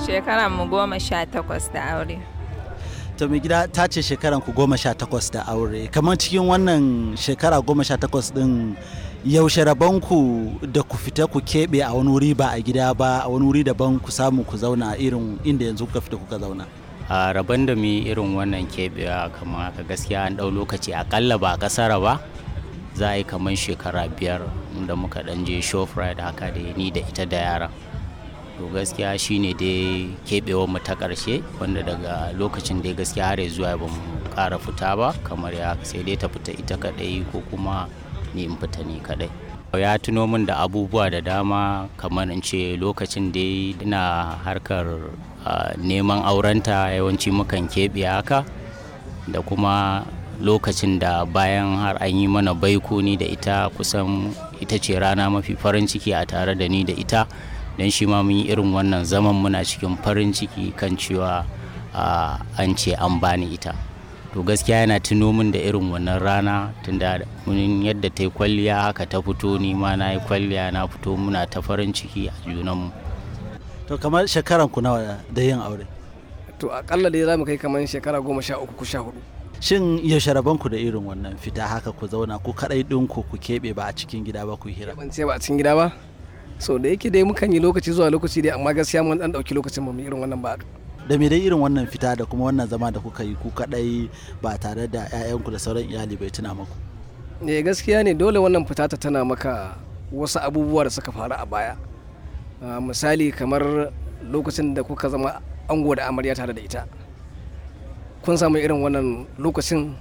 Shekaran mu goma sha takwas da aure. to mai gida ta ce shekaran ku goma sha takwas da aure kamar cikin wannan shekara goma sha takwas din yaushe rabonku da ku fita ku keɓe a wani wuri ba a gida ba a wani wuri daban ku samu ku zauna irin inda yanzu kuka fita kuka zauna a rabon da mu yi irin wannan keɓewa kamar haka gaskiya an ɗau lokaci akalla ba a ƙasara ba za a yi kamar shekara biyar da muka ɗan je shoprite haka da ni da ita da yaran to gaskiya shine dai keɓewar mu ta ƙarshe wanda daga lokacin dai gaskiya har zuwa ba mu ƙara fita ba kamar ya sai dai ta fita ita kaɗai ko kuma ni in fita ni kaɗai ya tuno min da abubuwa da dama kamar in ce lokacin dai ina harkar uh, neman aurenta yawanci mukan keɓe haka da kuma lokacin da bayan har an yi mana baiko ni da ita kusan ita ce rana mafi farin ciki a tare da ni da ita don shi ma mun yi irin wannan zaman muna cikin farin ciki kan cewa uh, an ce an bani ita to gaskiya yana tuno min da irin wannan rana tunda mun yadda ta yi kwalliya haka ta fito ni ma na yi kwalliya na fito muna ta farin ciki a junanmu to kamar shekaran ku nawa da yin aure to akalla dai za mu kai kamar shekara goma sha uku ko sha hudu shin yaushe rabonku da irin wannan fita haka ku zauna ku kaɗai ɗinku ku keɓe ba a cikin gida ba ku yi hira ban ce ba a cikin gida ba so da yake dai mukan yi lokaci zuwa lokaci dai amma gaskiya mun dan dauki lokacin mu irin wannan ba da me dai irin wannan fita da kuma wannan zama da kuka yi ku kadai ba tare da 'ya'yanku da sauran iyali bai tuna maku eh gaskiya ne dole wannan fita ta tana maka wasu abubuwa da suka faru a baya misali kamar lokacin da kuka zama ango da amarya tare da ita kun samu irin wannan lokacin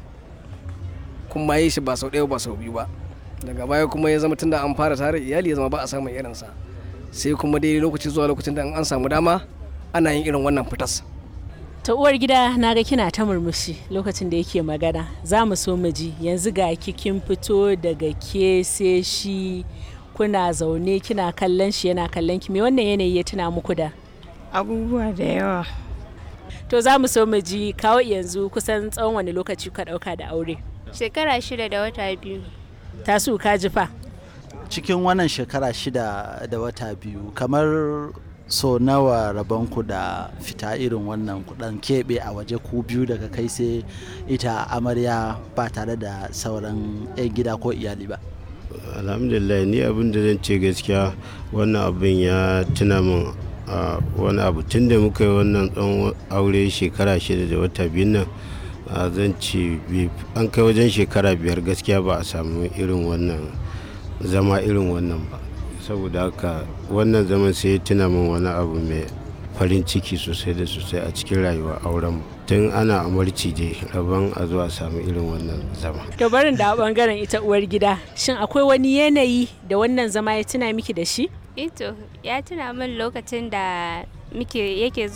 kun ma yi shi ba sau ɗaya ba sau biyu ba daga baya kuma ya zama tunda an fara tare iyali ya zama ba a samun irinsa sai kuma dai lokaci zuwa lokacin da an samu dama ana yin irin wannan fitas ta uwar gida na ga kina ta murmushi lokacin da yake magana za mu so mu ji yanzu ga kin fito daga ke sai shi kuna zaune kina kallon shi yana kallon ki me wannan yanayi ya tuna muku da Abubuwa da yawa. to za mu so mu ji kawo yanzu kusan tsawon wani lokaci ka dauka da aure Shekara shida da wata biyu. tasu ka ji fa cikin wannan shekara shida da wata biyu kamar so nawa rabonku da fita irin wannan kudan keɓe a waje ku biyu daga kai sai ita amarya ba tare da sauran 'yan gida ko iyali ba alhamdulillah ni abin da zan ce gaskiya wannan abin ya tuna min a wani abu tun da muka yi wannan tsawon aure shekara shida da wata biyu nan a zan ce an kai wajen shekara biyar gaskiya ba a samu irin wannan zama irin wannan ba saboda haka wannan zaman sai ya tuna min wani abu mai farin ciki sosai da sosai a cikin rayuwa auren tun ana amarci je rabon a zuwa samu irin wannan zama to barin da bangaren ita uwar gida shin akwai wani yanayi da wannan zama ya tuna miki da shi Ito ya tuna min lokacin da muke yake